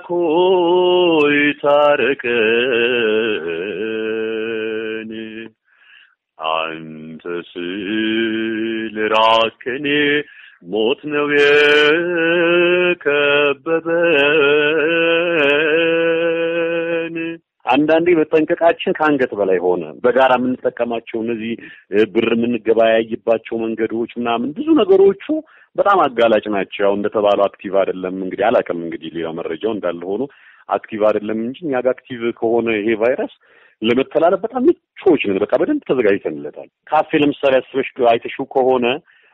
አምላክ ሆይ ታረቀን አንተ ስለ ራቅከን ሞት ነው የከበበን። አንዳንዴ መጠንቀቃችን ከአንገት በላይ ሆነ። በጋራ የምንጠቀማቸው እነዚህ ብር የምንገበያይባቸው መንገዶች ምናምን ብዙ ነገሮቹ በጣም አጋላጭ ናቸው። ያው እንደተባለው አክቲቭ አይደለም እንግዲህ አላውቅም እንግዲህ ሌላ መረጃው እንዳለ ሆኖ አክቲቭ አይደለም እንጂ እኛ ጋር አክቲቭ ከሆነ ይሄ ቫይረስ ለመተላለፍ በጣም ምቾች ነን። በቃ በደንብ ተዘጋጅተንለታል። ካፌ ለምሳሌ አስበሽ አይተሽው ከሆነ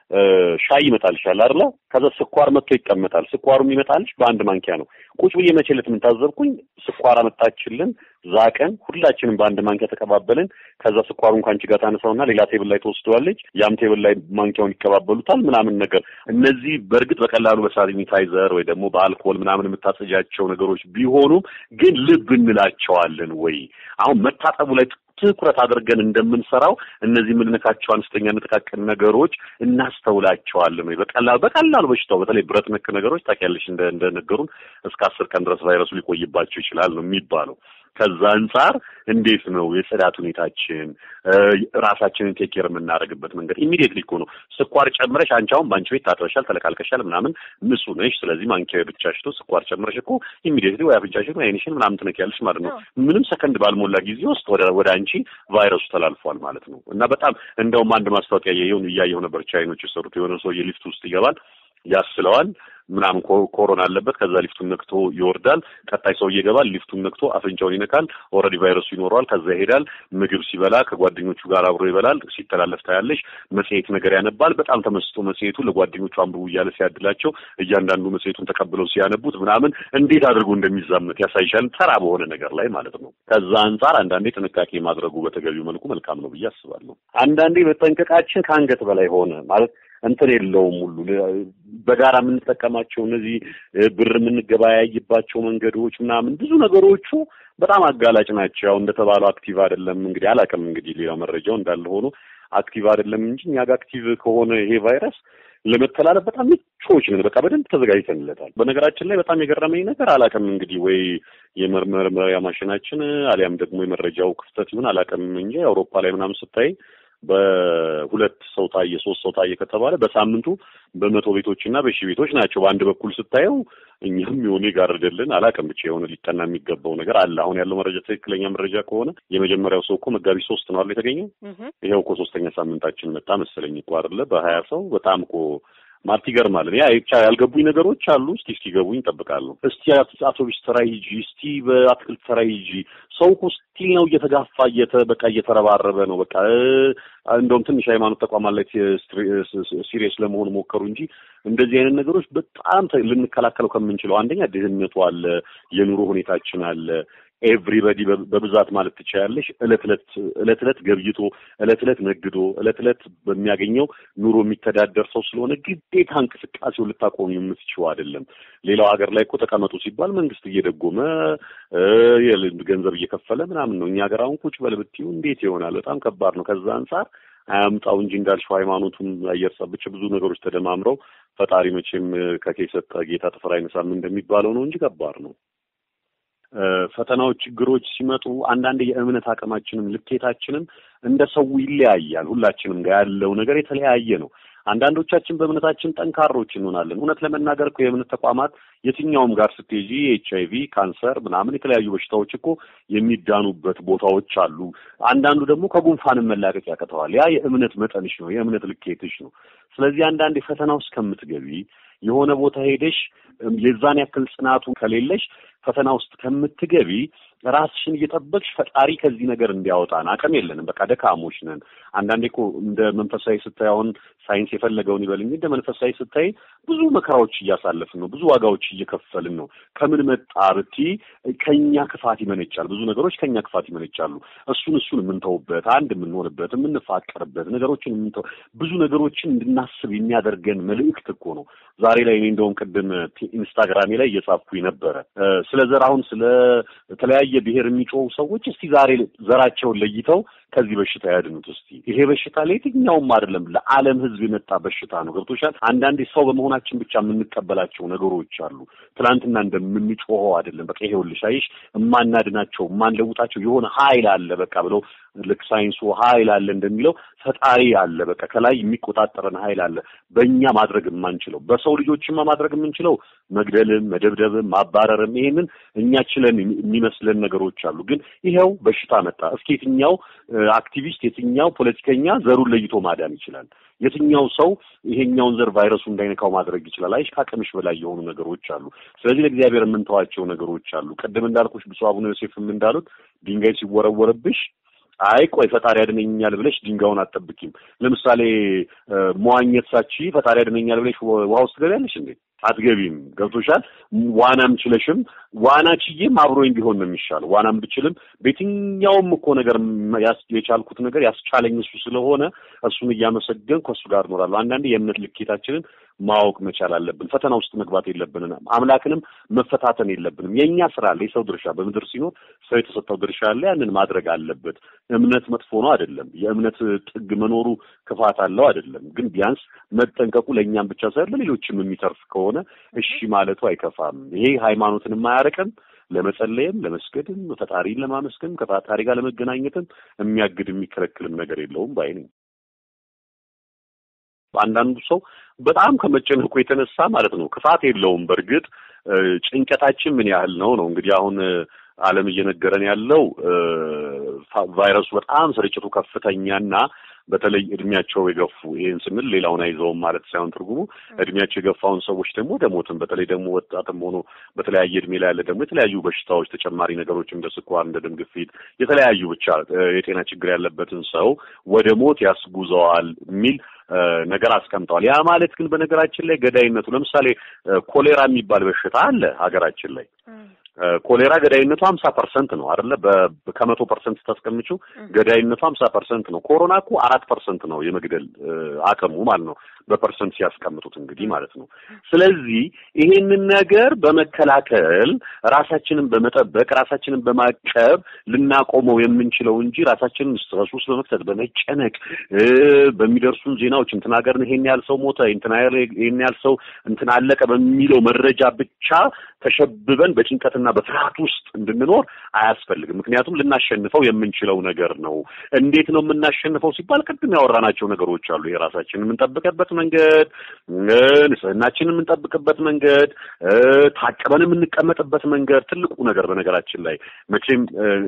ሻይ ይመጣልሻል አይደለ? ከዛ ስኳር መጥቶ ይቀመጣል። ስኳሩ የሚመጣልሽ በአንድ ማንኪያ ነው። ቁጭ ብዬ መቼለት ምን ታዘብኩኝ፣ ስኳር አመጣችልን፣ ዛቀን፣ ሁላችንም በአንድ ማንኪያ ተቀባበልን። ከዛ ስኳሩን ከአንቺ ጋር ታነሳውና ሌላ ቴብል ላይ ተወስደዋለች። ያም ቴብል ላይ ማንኪያውን ይቀባበሉታል ምናምን ነገር። እነዚህ በእርግጥ በቀላሉ በሳኒታይዘር ወይ ደግሞ በአልኮል ምናምን የምታጸጃቸው ነገሮች ቢሆኑም ግን ልብ እንላቸዋለን ወይ? አሁን መታጠቡ ላይ ትኩረት አድርገን እንደምንሰራው እነዚህ የምንነካቸው አነስተኛ ጥቃቅን ነገሮች እናስተውላቸዋለን ወይ? በቀላሉ በቀላሉ በሽታው በተለይ ብረት ነክ ነገሮች ታውቂያለሽ፣ እንደ እንደነገሩን እስከ አስር ቀን ድረስ ቫይረሱ ሊቆይባቸው ይችላል ነው የሚባለው። ከዛ አንጻር እንዴት ነው የጽዳት ሁኔታችን ራሳችንን ቴኬር የምናደርግበት መንገድ ኢሚዲየትሊ እኮ ነው። ስኳር ጨምረሽ አንቺ አሁን በአንቺ ቤት ታጥበሻል፣ ተለቃልቀሻል፣ ምናምን ንጹህ ነሽ። ስለዚህ ማንኪያ ብቻ ሽቶ ስኳር ጨምረሽ እኮ ኢሚዲየትሊ ወይ አፍንጫሽን ወይ ዓይንሽን ምናምን ትነኪያለሽ ማለት ነው። ምንም ሰከንድ ባልሞላ ጊዜ ውስጥ ወደ ወደ አንቺ ቫይረሱ ተላልፏል ማለት ነው። እና በጣም እንደውም አንድ ማስታወቂያ እያየሁ እያየሁ ነበር። ቻይኖች የሰሩት የሆነ ሰውዬ ሊፍት ውስጥ ይገባል ያስለዋል ምናምን ኮሮና አለበት። ከዛ ሊፍቱን ነክቶ ይወርዳል። ቀጣይ ሰው ይገባል። ሊፍቱን ነክቶ አፍንጫውን ይነካል። ኦልሬዲ ቫይረሱ ይኖረዋል። ከዛ ይሄዳል። ምግብ ሲበላ ከጓደኞቹ ጋር አብሮ ይበላል። ሲተላለፍ ታያለሽ። መጽሔት ነገር ያነባል። በጣም ተመስጦ መጽሔቱ ለጓደኞቹ አንብቡ እያለ ሲያድላቸው እያንዳንዱ መጽሔቱን ተቀብለው ሲያነቡት ምናምን እንዴት አድርጎ እንደሚዛመት ያሳይሻል። ተራ በሆነ ነገር ላይ ማለት ነው። ከዛ አንጻር አንዳንዴ ጥንቃቄ ማድረጉ በተገቢው መልኩ መልካም ነው ብዬ አስባለሁ። አንዳንዴ መጠንቀቃችን ከአንገት በላይ ሆነ ማለት እንትን የለውም ሁሉ በጋራ የምንጠቀማቸው እነዚህ ብር የምንገበያይባቸው መንገዶች ምናምን ብዙ ነገሮቹ በጣም አጋላጭ ናቸው። ያው እንደተባለው አክቲቭ አይደለም እንግዲህ አላውቅም እንግዲህ ሌላ መረጃው እንዳለ ሆኖ አክቲቭ አይደለም እንጂ እኛ ጋር አክቲቭ ከሆነ ይሄ ቫይረስ ለመተላለፍ በጣም ምቾች ነን። በቃ በደንብ ተዘጋጅተንለታል። በነገራችን ላይ በጣም የገረመኝ ነገር አላውቅም እንግዲህ ወይ የመመርመሪያ ማሽናችን አሊያም ደግሞ የመረጃው ክፍተት ይሁን አላውቅም እንጂ አውሮፓ ላይ ምናምን ስታይ በሁለት ሰው ታየ ሶስት ሰው ታየ ከተባለ በሳምንቱ በመቶ ቤቶች እና በሺህ ቤቶች ናቸው። በአንድ በኩል ስታየው እኛም የሆነ ይጋርደልን አላውቅም ብቻ የሆነ ሊጠና የሚገባው ነገር አለ። አሁን ያለው መረጃ ትክክለኛ መረጃ ከሆነ የመጀመሪያው ሰው እኮ መጋቢት ሶስት ነው አይደል የተገኘው? ይኸው እኮ ሶስተኛ ሳምንታችን መጣ መሰለኝ እኮ አይደለ? በሀያ ሰው በጣም እኮ ማለት ይገርማል። ያ ብቻ ያልገቡኝ ነገሮች አሉ። እስቲ እስኪገቡኝ እጠብቃለሁ። እስቲ አውቶቡስ ተራ ሂጂ፣ እስቲ በአትክልት ተራ ሂጂ። ሰው እኮ ስቲል ነው እየተጋፋ እየተ በቃ እየተረባረበ ነው። በቃ እንደውም ትንሽ ሃይማኖት ተቋማት ላይ ሲሪየስ ለመሆን ሞከሩ እንጂ እንደዚህ አይነት ነገሮች በጣም ልንከላከለው ከምንችለው አንደኛ ድህነቱ አለ፣ የኑሮ ሁኔታችን አለ ኤቭሪበዲ በብዛት ማለት ትችላለሽ። እለት እለት እለት እለት ገብይቶ እለት እለት ነግዶ እለት እለት በሚያገኘው ኑሮ የሚተዳደር ሰው ስለሆነ ግዴታ እንቅስቃሴው ልታቆሚ የምትችው አይደለም። ሌላው ሀገር ላይ እኮ ተቀመጡ ሲባል መንግስት እየደጎመ ገንዘብ እየከፈለ ምናምን ነው። እኛ ሀገር አሁን ቁጭ በል ብትይው እንዴት ይሆናል? በጣም ከባድ ነው። ከዛ አንጻር አያምጣው እንጂ እንዳልሽው ሃይማኖቱም አየር ጸብቼ ብዙ ነገሮች ተደማምረው ፈጣሪ መቼም ከኬ ሰጠ ጌታ ጥፍር አይነሳም እንደሚባለው ነው እንጂ ከባድ ነው። ፈተናዎች፣ ችግሮች ሲመጡ አንዳንድ የእምነት አቅማችንም ልኬታችንም እንደ ሰው ይለያያል። ሁላችንም ጋር ያለው ነገር የተለያየ ነው። አንዳንዶቻችን በእምነታችን ጠንካሮች እንሆናለን። እውነት ለመናገር እኮ የእምነት ተቋማት የትኛውም ጋር ስትሄጂ ኤች አይ ቪ፣ ካንሰር ምናምን የተለያዩ በሽታዎች እኮ የሚዳኑበት ቦታዎች አሉ። አንዳንዱ ደግሞ ከጉንፋንም መላቀቅ ያቅተዋል። ያ የእምነት መጠንሽ ነው፣ የእምነት ልኬትሽ ነው። ስለዚህ አንዳንድ ፈተና ውስጥ ከምትገቢ የሆነ ቦታ ሄደሽ የዛን ያክል ጽናቱ ከሌለሽ ፈተና ውስጥ ከምትገቢ ራስሽን እየጠበቅሽ ፈጣሪ ከዚህ ነገር እንዲያወጣን አቅም የለንም። በቃ ደካሞች ነን። አንዳንዴ እኮ እንደ መንፈሳዊ ስታይ አሁን ሳይንስ የፈለገውን ይበል እንጂ እንደ መንፈሳዊ ስታይ ብዙ መከራዎች እያሳለፍን ነው። ብዙ ዋጋዎች እየከፈልን ነው። ከምን መጣ ብቲ ከኛ ክፋት ይመነጫል። ብዙ ነገሮች ከኛ ክፋት ይመነጫሉ። እሱን እሱን የምንተውበት አንድ የምንሆንበት የምንፋቀርበት ነገሮችን የምንተው ብዙ ነገሮችን እንድናስብ የሚያደርገን መልእክት እኮ ነው። ዛሬ ላይ እኔ እንደውም ቅድም ኢንስታግራሜ ላይ እየጻፍኩኝ ነበረ ስለ ዘር አሁን ስለ ተለያየ ብሔር የሚጮሁ ሰዎች እስቲ ዛሬ ዘራቸውን ለይተው ከዚህ በሽታ ያድኑት። እስቲ ይሄ በሽታ ለየትኛውም አይደለም ለዓለም ሕዝብ የመጣ በሽታ ነው። ገብቶሻል? አንዳንዴ ሰው በመሆናችን ብቻ የምንቀበላቸው ነገሮች አሉ። ትናንትና እንደምንጮኸው አይደለም። በቃ ይሄውልሽ፣ አይሽ የማናድናቸው የማንለውጣቸው የሆነ ኃይል አለ በቃ ብለው ልክ ሳይንሱ ኃይል አለ እንደሚለው ፈጣሪ አለ። በቃ ከላይ የሚቆጣጠረን ኃይል አለ። በእኛ ማድረግ የማንችለው በሰው ልጆችማ ማድረግ የምንችለው መግደልም፣ መደብደብም፣ ማባረርም ይሄንን እኛ ችለን የሚመስለን ነገሮች አሉ። ግን ይኸው በሽታ መጣ። እስኪ የትኛው አክቲቪስት የትኛው ፖለቲከኛ ዘሩን ለይቶ ማዳን ይችላል? የትኛው ሰው ይሄኛውን ዘር ቫይረሱ እንዳይነካው ማድረግ ይችላል? አይሽ ከአቅምሽ በላይ የሆኑ ነገሮች አሉ። ስለዚህ ለእግዚአብሔር የምንተዋቸው ነገሮች አሉ። ቅድም እንዳልኩሽ ብፁዕ አቡነ ዮሴፍም እንዳሉት ድንጋይ ሲወረወርብሽ አይ ቆይ ፈጣሪ ያድነኛል ብለሽ ድንጋዩን አትጠብቂም። ለምሳሌ መዋኘት ሳቺ ፈጣሪ ያድነኛል ብለሽ ውሃ ውስጥ ትገቢያለሽ እንዴ? አትገቢም። ገብቶሻል? ዋናም ችለሽም ዋና ችዬም አብሮኝ ቢሆን ነው የሚሻለው። ዋናም ብችልም በየትኛውም እኮ ነገር የቻልኩት ነገር ያስቻለኝ እሱ ስለሆነ እሱን እያመሰገን ከእሱ ጋር እኖራለሁ። አንዳንዴ የእምነት ልኬታችንን ማወቅ መቻል አለብን። ፈተና ውስጥ መግባት የለብንም። አምላክንም መፈታተን የለብንም። የእኛ ስራ አለ፣ የሰው ድርሻ በምድር ሲኖር ሰው የተሰጠው ድርሻ አለ። ያንን ማድረግ አለበት። እምነት መጥፎ ነው አይደለም። የእምነት ጥግ መኖሩ ክፋት አለው አይደለም። ግን ቢያንስ መጠንቀቁ ለእኛም ብቻ ሳይሆን ለሌሎችም የሚተርፍ ከሆነ እሺ ማለቱ አይከፋም። ይሄ ሃይማኖትን የማያረቅም ለመጸለይም ለመስገድም ፈጣሪን ለማመስገን ከፈጣሪ ጋር ለመገናኘትም የሚያግድ የሚከለክልም ነገር የለውም ባይ ነኝ። አንዳንዱ ሰው በጣም ከመጨነቁ የተነሳ ማለት ነው ክፋት የለውም። በእርግጥ ጭንቀታችን ምን ያህል ነው ነው እንግዲህ አሁን ዓለም እየነገረን ያለው ቫይረሱ በጣም ስርጭቱ ከፍተኛና በተለይ እድሜያቸው የገፉ ይህን ስንል ሌላውን አይዘውም ማለት ሳይሆን ትርጉሙ እድሜያቸው የገፋውን ሰዎች ደግሞ ወደ ሞትም በተለይ ደግሞ ወጣትም ሆኖ በተለያየ እድሜ ላይ ያለ ደግሞ የተለያዩ በሽታዎች ተጨማሪ ነገሮች እንደ ስኳር፣ እንደ ደም ግፊት የተለያዩ ብቻ የጤና ችግር ያለበትን ሰው ወደ ሞት ያስጉዘዋል የሚል ነገር አስቀምጠዋል። ያ ማለት ግን በነገራችን ላይ ገዳይነቱ ለምሳሌ ኮሌራ የሚባል በሽታ አለ ሀገራችን ላይ ኮሌራ ገዳይነቱ ሀምሳ ፐርሰንት ነው አይደለ? ከመቶ ፐርሰንት ስታስቀምጪው ገዳይነቱ ሀምሳ ፐርሰንት ነው። ኮሮና እኮ አራት ፐርሰንት ነው የመግደል አቅሙ ማለት ነው። በፐርሰንት ሲያስቀምጡት እንግዲህ ማለት ነው። ስለዚህ ይሄንን ነገር በመከላከል ራሳችንን በመጠበቅ ራሳችንን በማቀብ ልናቆመው የምንችለው እንጂ ራሳችንን ስትረስ ውስጥ በመክተት በመጨነቅ በሚደርሱን ዜናዎች እንትን ሀገርን ይሄን ያህል ሰው ሞተ፣ እንትን ይሄን ያህል ሰው እንትን አለቀ በሚለው መረጃ ብቻ ተሸብበን በጭንቀትና በፍርሃት ውስጥ እንድንኖር አያስፈልግም። ምክንያቱም ልናሸንፈው የምንችለው ነገር ነው። እንዴት ነው የምናሸንፈው ሲባል ቅድም ያወራናቸው ነገሮች አሉ። የራሳችንን የምንጠብቅበት መንገድ፣ ንጽህናችንን የምንጠብቅበት መንገድ፣ ታቅበን የምንቀመጥበት መንገድ ትልቁ ነገር በነገራችን ላይ መቼም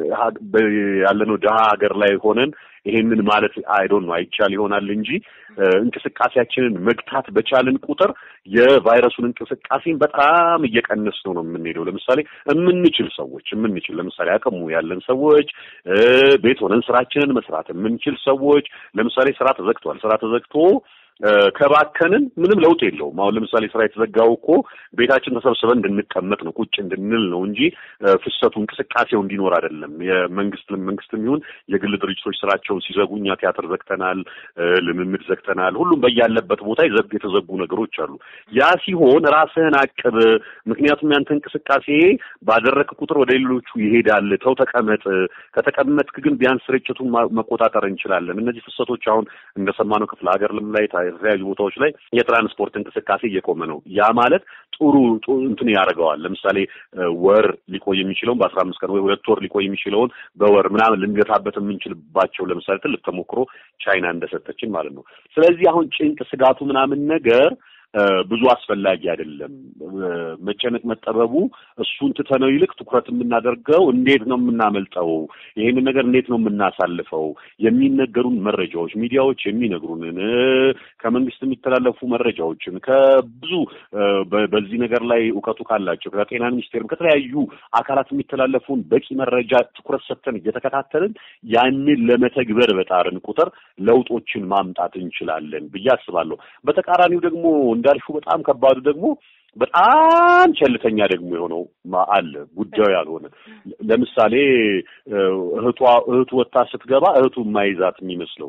ያለነው ድሀ ሀገር ላይ ሆነን ይሄንን ማለት አይዶን ነው አይቻል ይሆናል እንጂ እንቅስቃሴያችንን መግታት በቻልን ቁጥር የቫይረሱን እንቅስቃሴን በጣም እየቀነስ ነው ነው የምንሄደው። ለምሳሌ የምንችል ሰዎች የምንችል ለምሳሌ አቅሙ ያለን ሰዎች ቤት ሆነን ስራችንን መስራት የምንችል ሰዎች ለምሳሌ ስራ ተዘግቷል። ስራ ተዘግቶ ከባከንን ምንም ለውጥ የለውም። አሁን ለምሳሌ ስራ የተዘጋው እኮ ቤታችን ተሰብስበን እንድንቀመጥ ነው ቁጭ እንድንል ነው እንጂ ፍሰቱ እንቅስቃሴው እንዲኖር አይደለም። የመንግስት መንግስትም ይሁን የግል ድርጅቶች ስራቸውን ሲዘጉ እኛ ቲያትር ዘግተናል፣ ልምምድ ዘግተናል። ሁሉም በያለበት ቦታ የተዘጉ ነገሮች አሉ። ያ ሲሆን ራስህን አቅብ። ምክንያቱም ያንተ እንቅስቃሴ ባደረክ ቁጥር ወደ ሌሎቹ ይሄዳል። ተው ተቀመጥ። ከተቀመጥክ ግን ቢያንስ ስርጭቱን መቆጣጠር እንችላለን። እነዚህ ፍሰቶች አሁን እንደሰማነው ክፍለ ሀገርም ላይ የተለያዩ ቦታዎች ላይ የትራንስፖርት እንቅስቃሴ እየቆመ ነው። ያ ማለት ጥሩ እንትን ያደርገዋል። ለምሳሌ ወር ሊቆይ የሚችለውን በአስራ አምስት ቀን ወይ ሁለት ወር ሊቆይ የሚችለውን በወር ምናምን ልንገታበት የምንችልባቸው ለምሳሌ ትልቅ ተሞክሮ ቻይና እንደሰጠችን ማለት ነው። ስለዚህ አሁን ጭንቅ፣ ስጋቱ ምናምን ነገር ብዙ አስፈላጊ አይደለም። መጨነቅ መጠበቡ እሱን ትተነው ይልቅ ትኩረት የምናደርገው እንዴት ነው የምናመልጠው፣ ይሄንን ነገር እንዴት ነው የምናሳልፈው፣ የሚነገሩን መረጃዎች ሚዲያዎች የሚነግሩንን ከመንግስት የሚተላለፉ መረጃዎችን ከብዙ በዚህ ነገር ላይ እውቀቱ ካላቸው ከጤና ሚኒስቴርም ከተለያዩ አካላት የሚተላለፉን በቂ መረጃ ትኩረት ሰጥተን እየተከታተልን ያንን ለመተግበር በጣርን ቁጥር ለውጦችን ማምጣት እንችላለን ብዬ አስባለሁ። በተቃራኒው ደግሞ እንዳልሹ በጣም ከባዱ ደግሞ በጣም ቸልተኛ ደግሞ የሆነው አለ ጉዳዩ ያልሆነ ለምሳሌ እህቷ እህቱ ወጣ ስትገባ እህቱ የማይዛት የሚመስለው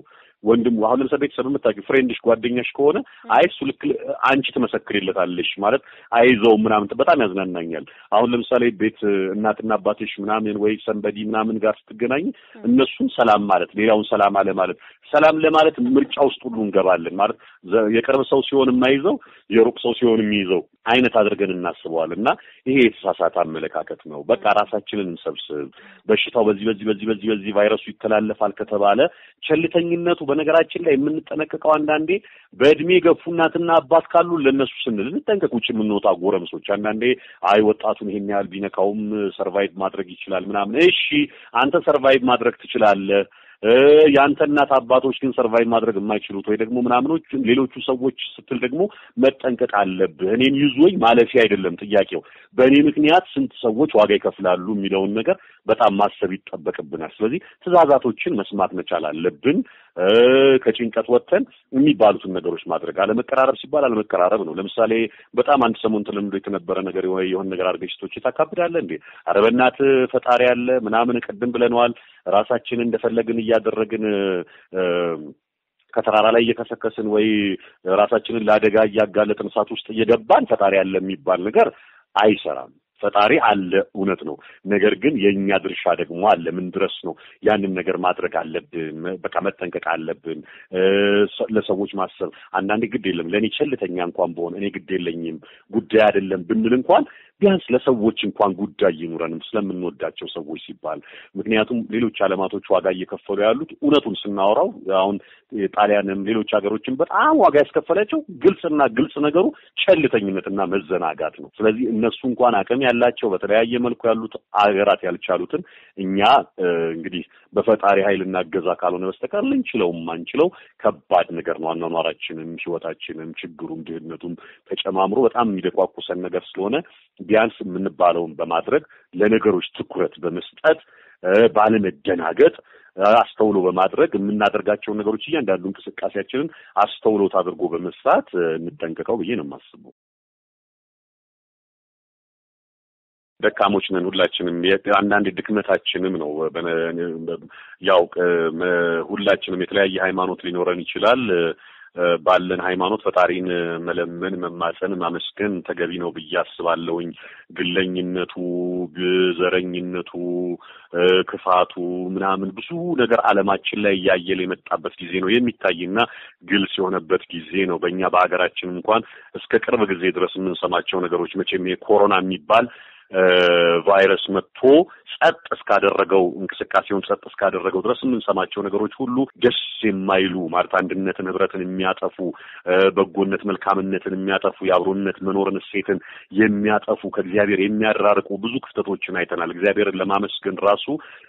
ወንድሙ አሁን ለምሳሌ ቤተሰብ የምታውቂው ፍሬንድሽ ጓደኛሽ ከሆነ አይ እሱ ልክ አንቺ ትመሰክሪለታለሽ ማለት አይዘው ምናምን በጣም ያዝናናኛል። አሁን ለምሳሌ ቤት እናትና አባትሽ ምናምን ወይ ሰንበዲ ምናምን ጋር ስትገናኝ እነሱን ሰላም ማለት ሌላውን ሰላም አለ ማለት ሰላም ለማለት ምርጫ ውስጥ ሁሉ እንገባለን ማለት የቅርብ ሰው ሲሆን የማይዘው የሩቅ ሰው ሲሆን የሚይዘው አይነት አድርገን እናስበዋለን እና ይሄ የተሳሳተ አመለካከት ነው። በቃ ራሳችንን እንሰብስብ። በሽታው በዚህ በዚህ በዚህ በዚህ በዚህ ቫይረሱ ይተላለፋል ከተባለ ቸልተኝነቱ በነገራችን ላይ የምንጠነቀቀው አንዳንዴ በእድሜ ገፉ እናትና አባት ካሉ ለእነሱ ስንል እንጠንቀቅ። ውጭ የምንወጣ ጎረምሶች አንዳንዴ አይ ወጣቱን ይሄን ያህል ቢነካውም ሰርቫይቭ ማድረግ ይችላል ምናምን። እሺ አንተ ሰርቫይቭ ማድረግ ትችላለህ። የአንተ እናት አባቶች ግን ሰርቫይቭ ማድረግ የማይችሉት ወይ ደግሞ ምናምኖች ሌሎቹ ሰዎች ስትል ደግሞ መጠንቀቅ አለብህ። እኔን ይዞኝ ማለፊያ አይደለም ጥያቄው፣ በእኔ ምክንያት ስንት ሰዎች ዋጋ ይከፍላሉ የሚለውን ነገር በጣም ማሰብ ይጠበቅብናል። ስለዚህ ትዕዛዛቶችን መስማት መቻል አለብን። ከጭንቀት ወጥተን የሚባሉትን ነገሮች ማድረግ አለመቀራረብ ሲባል አለመቀራረብ ነው። ለምሳሌ በጣም አንድ ሰሞን ተለምዶ የተነበረ ነገር ወይ የሆነ ነገር አድርገሽ ስቶች ታካብዳለህ እንዴ? ኧረ በእናትህ ፈጣሪ ያለ ምናምን ቅድም ብለነዋል። ራሳችንን እንደፈለግን እያደረግን ከተራራ ላይ እየከሰከስን ወይ ራሳችንን ለአደጋ እያጋለጥን እሳት ውስጥ እየገባን ፈጣሪ ያለ የሚባል ነገር አይሰራም። ፈጣሪ አለ፣ እውነት ነው። ነገር ግን የእኛ ድርሻ ደግሞ አለ። ምን ድረስ ነው ያንን ነገር ማድረግ አለብን። በቃ መጠንቀቅ አለብን። ለሰዎች ማሰብ አንዳንዴ ግድ የለም ለእኔ ቸልተኛ እንኳን በሆነ እኔ ግድ የለኝም ጉዳይ አይደለም ብንል እንኳን ቢያንስ ለሰዎች እንኳን ጉዳይ ይኑረንም ስለምንወዳቸው ሰዎች ሲባል። ምክንያቱም ሌሎች ዓለማቶች ዋጋ እየከፈሉ ያሉት እውነቱን ስናወራው አሁን ጣሊያንም ሌሎች ሀገሮችን በጣም ዋጋ ያስከፈላቸው ግልጽና ግልጽ ነገሩ ቸልተኝነትና መዘናጋት ነው። ስለዚህ እነሱ እንኳን አቅም ያላቸው በተለያየ መልኩ ያሉት አገራት ያልቻሉትን እኛ እንግዲህ በፈጣሪ ኃይልና እገዛ ካልሆነ በስተቀር ልንችለው ማንችለው ከባድ ነገር ነው። አኗኗራችንም፣ ህይወታችንም፣ ችግሩም፣ ድህነቱም ተጨማምሮ በጣም የሚደቋቁሰን ነገር ስለሆነ ቢያንስ የምንባለውን በማድረግ ለነገሮች ትኩረት በመስጠት ባለመደናገጥ አስተውሎ በማድረግ የምናደርጋቸውን ነገሮች እያንዳንዱ እንቅስቃሴያችንን አስተውሎት አድርጎ በመስራት እንጠንቀቀው ብዬ ነው የማስበው። ደካሞች ነን ሁላችንም። አንዳንድ ድክመታችንም ነው። ያው ሁላችንም የተለያየ ሃይማኖት ሊኖረን ይችላል። ባለን ሃይማኖት ፈጣሪን መለመን፣ መማፀን፣ ማመስገን ተገቢ ነው ብዬ አስባለሁኝ። ግለኝነቱ፣ ዘረኝነቱ፣ ክፋቱ ምናምን ብዙ ነገር ዓለማችን ላይ እያየለ የመጣበት ጊዜ ነው የሚታይና ግልጽ የሆነበት ጊዜ ነው። በእኛ በሀገራችን እንኳን እስከ ቅርብ ጊዜ ድረስ የምንሰማቸው ነገሮች መቼም የኮሮና የሚባል ቫይረስ መጥቶ ጸጥ እስካደረገው እንቅስቃሴውን ጸጥ እስካደረገው ድረስ የምንሰማቸው ነገሮች ሁሉ ደስ የማይሉ ማለት አንድነትን፣ ህብረትን የሚያጠፉ በጎነት፣ መልካምነትን የሚያጠፉ የአብሮነት መኖርን እሴትን የሚያጠፉ ከእግዚአብሔር የሚያራርቁ ብዙ ክፍተቶችን አይተናል። እግዚአብሔርን ለማመስገን ራሱ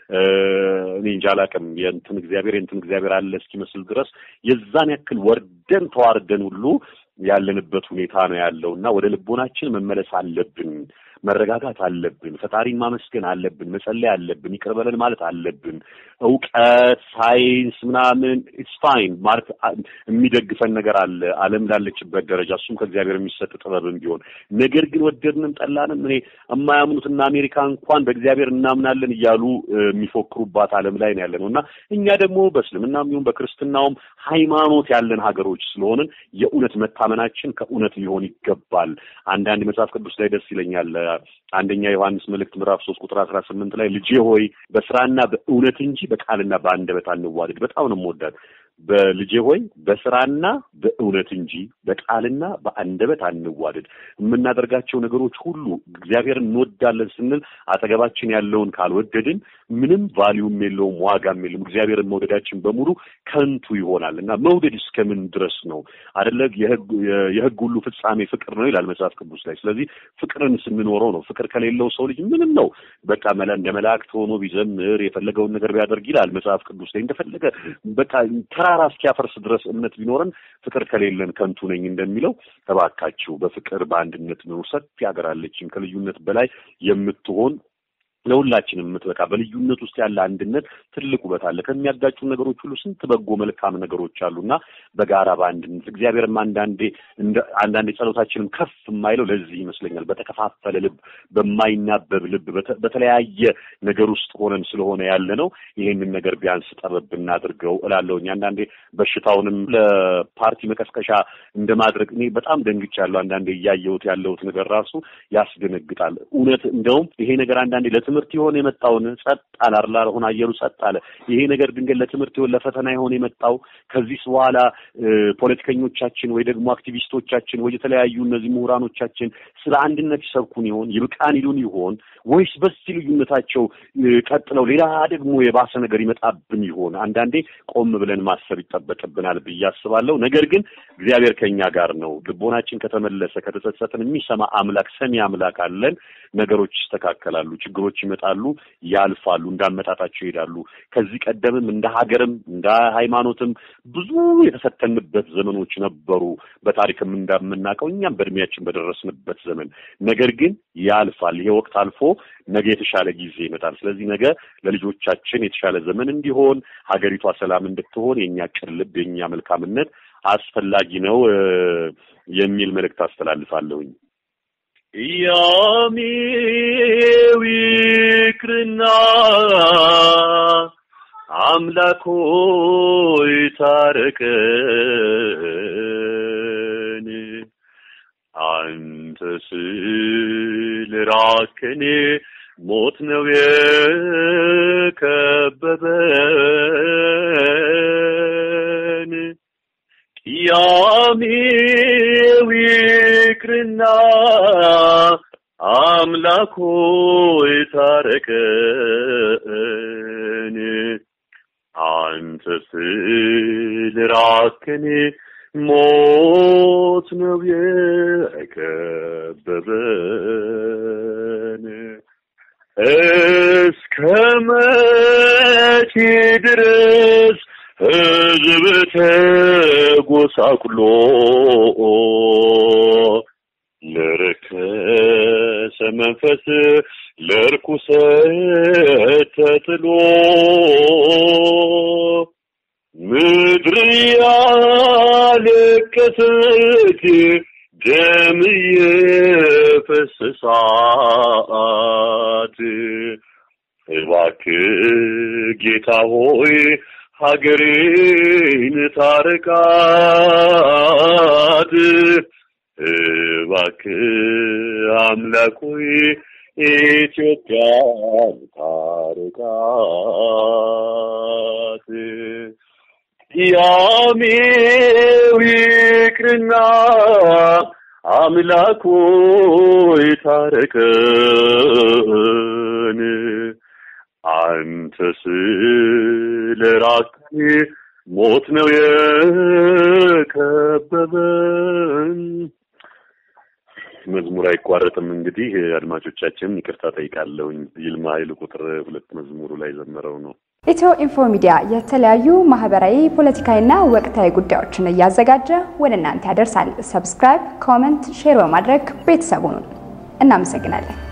እኔ እንጃ አላውቅም የእንትን እግዚአብሔር የእንትን እግዚአብሔር አለ እስኪመስል ድረስ የዛን ያክል ወርደን ተዋርደን ሁሉ ያለንበት ሁኔታ ነው ያለው እና ወደ ልቦናችን መመለስ አለብን። መረጋጋት አለብን። ፈጣሪን ማመስገን አለብን። መጸለይ አለብን። ይቅር በለን ማለት አለብን። እውቀት፣ ሳይንስ ምናምን ኢትስ ፋይን ማለት የሚደግፈን ነገር አለ ዓለም ላለችበት ደረጃ እሱም ከእግዚአብሔር የሚሰጥ ጥበብም ቢሆን ነገር ግን ወደድንም ጠላንም እኔ የማያምኑትና አሜሪካ እንኳን በእግዚአብሔር እናምናለን እያሉ የሚፎክሩባት ዓለም ላይ ነው ያለ ነው እና እኛ ደግሞ በእስልምናም ይሁን በክርስትናውም ሃይማኖት ያለን ሀገሮች ስለሆንን የእውነት መታመናችን ከእውነት ሊሆን ይገባል። አንዳንድ መጽሐፍ ቅዱስ ላይ ደስ ይለኛል። አንደኛ ዮሐንስ መልእክት ምዕራፍ ሶስት ቁጥር አስራ ስምንት ላይ ልጄ ሆይ በስራና በእውነት እንጂ በቃልና በአንደበት አንዋደድ። በጣም ነው የምወዳት። በልጄ ሆይ በስራና በእውነት እንጂ በቃልና በአንደበት አንዋደድ። የምናደርጋቸው ነገሮች ሁሉ እግዚአብሔርን እንወዳለን ስንል አጠገባችን ያለውን ካልወደድን ምንም ቫሊዩም የለውም፣ ዋጋም የለም። እግዚአብሔርን መውደዳችን በሙሉ ከንቱ ይሆናል እና መውደድ እስከምን ድረስ ነው አደለ? የህግ ሁሉ ፍጻሜ ፍቅር ነው ይላል መጽሐፍ ቅዱስ ላይ። ስለዚህ ፍቅርን ስንኖረው ነው። ፍቅር ከሌለው ሰው ልጅ ምንም ነው በቃ እንደ መላእክት ሆኖ ቢዘምር የፈለገውን ነገር ቢያደርግ ይላል መጽሐፍ ቅዱስ ላይ እንደፈለገ በቃ ተራራ እስኪያፈርስ ድረስ እምነት ቢኖረን ፍቅር ከሌለን ከንቱ ነኝ እንደሚለው እባካችሁ በፍቅር በአንድነት ነው። ሰፊ ሀገር አለችን ከልዩነት በላይ የምትሆን ለሁላችንም የምትበቃ በልዩነት ውስጥ ያለ አንድነት ትልቅ ውበት አለ። ከሚያጋጩ ነገሮች ሁሉ ስንት በጎ መልካም ነገሮች አሉና በጋራ በአንድነት እግዚአብሔርም አንዳንዴ አንዳንዴ ጸሎታችንም ከፍ የማይለው ለዚህ ይመስለኛል። በተከፋፈለ ልብ፣ በማይናበብ ልብ፣ በተለያየ ነገር ውስጥ ሆነን ስለሆነ ያለ ነው። ይሄንን ነገር ቢያንስ ጠበብ እናድርገው እላለሁኝ። አንዳንዴ በሽታውንም ለፓርቲ መቀስቀሻ እንደማድረግ እኔ በጣም ደንግጫለሁ። አንዳንዴ እያየሁት ያለሁት ነገር ራሱ ያስደነግጣል። እውነት እንደውም ይሄ ነገር አንዳንዴ ለትምህርት የሆነ የመጣውን ጸጥ አለ አርላ ሆነ አየሩ ጸጥ አለ። ይሄ ነገር ድንገት ለትምህርት ይሆን ለፈተና የሆነ የመጣው ከዚህ በኋላ ፖለቲከኞቻችን ወይ ደግሞ አክቲቪስቶቻችን ወይ የተለያዩ እነዚህ ምሁራኖቻችን ስለ አንድነት ይሰብኩን ይሆን ይብቃን ይሉን ይሆን ወይስ በዚህ ልዩነታቸው ቀጥለው ሌላ ደግሞ የባሰ ነገር ይመጣብን ይሆን? አንዳንዴ ቆም ብለን ማሰብ ይጠበቅብናል ብዬ አስባለሁ። ነገር ግን እግዚአብሔር ከኛ ጋር ነው። ልቦናችን ከተመለሰ ከተጸጸትን የሚሰማ አምላክ ሰሚ አምላክ አለን። ነገሮች ይስተካከላሉ፣ ችግሮች ይመጣሉ፣ ያልፋሉ፣ እንዳመጣጣቸው ይሄዳሉ። ከዚህ ቀደምም እንደ ሀገርም እንደ ሃይማኖትም ብዙ የተፈተንበት ዘመኖች ነበሩ። በታሪክም እንደምናውቀው እኛም በእድሜያችን በደረስንበት ዘመን ነገር ግን ያልፋል። ይሄ ወቅት አልፎ ነገ የተሻለ ጊዜ ይመጣል። ስለዚህ ነገ ለልጆቻችን የተሻለ ዘመን እንዲሆን ሀገሪቷ ሰላም እንድትሆን የእኛ ቅን ልብ የእኛ መልካምነት አስፈላጊ ነው የሚል መልእክት አስተላልፋለሁኝ። ያሜው ይቅርና አምላክ ሆይ ታረቀን፣ አንተ ስለራቅከን ሞት ነው የከበበን። ያሜው ይቅርና አምላክ ሆይ ታረቀን፣ አንተ ስለራቅከን ሞት ነው የከበበን። እስከ መቼ ድረስ ሕዝብ ተጎሳቁሎ ለረከሰ መንፈስ ለርኩሰት ተጥሎ ምድር ያለቀሰች ደም የፈሰሳት እባክህ ጌታ ሆይ ሀገሬን ታረቃት። እባክህ አምላክ ሆይ ኢትዮጵያን ታረቃት። ያሜው ይቅርና አምላክ ሆይ ታረቀን፣ አንተ ስለራቅከን ሞት ነው የከበበን። መዝሙር አይቋረጥም። እንግዲህ አድማጮቻችን ይቅርታ ጠይቃለሁኝ። ይልማ ኃይሉ ቁጥር ሁለት መዝሙሩ ላይ ዘመረው ነው። ኢትዮ ኢንፎ ሚዲያ የተለያዩ ማህበራዊ፣ ፖለቲካዊና ወቅታዊ ጉዳዮችን እያዘጋጀ ወደ እናንተ ያደርሳል። ሰብስክራይብ፣ ኮመንት፣ ሼር በማድረግ ቤተሰቡን እናመሰግናለን።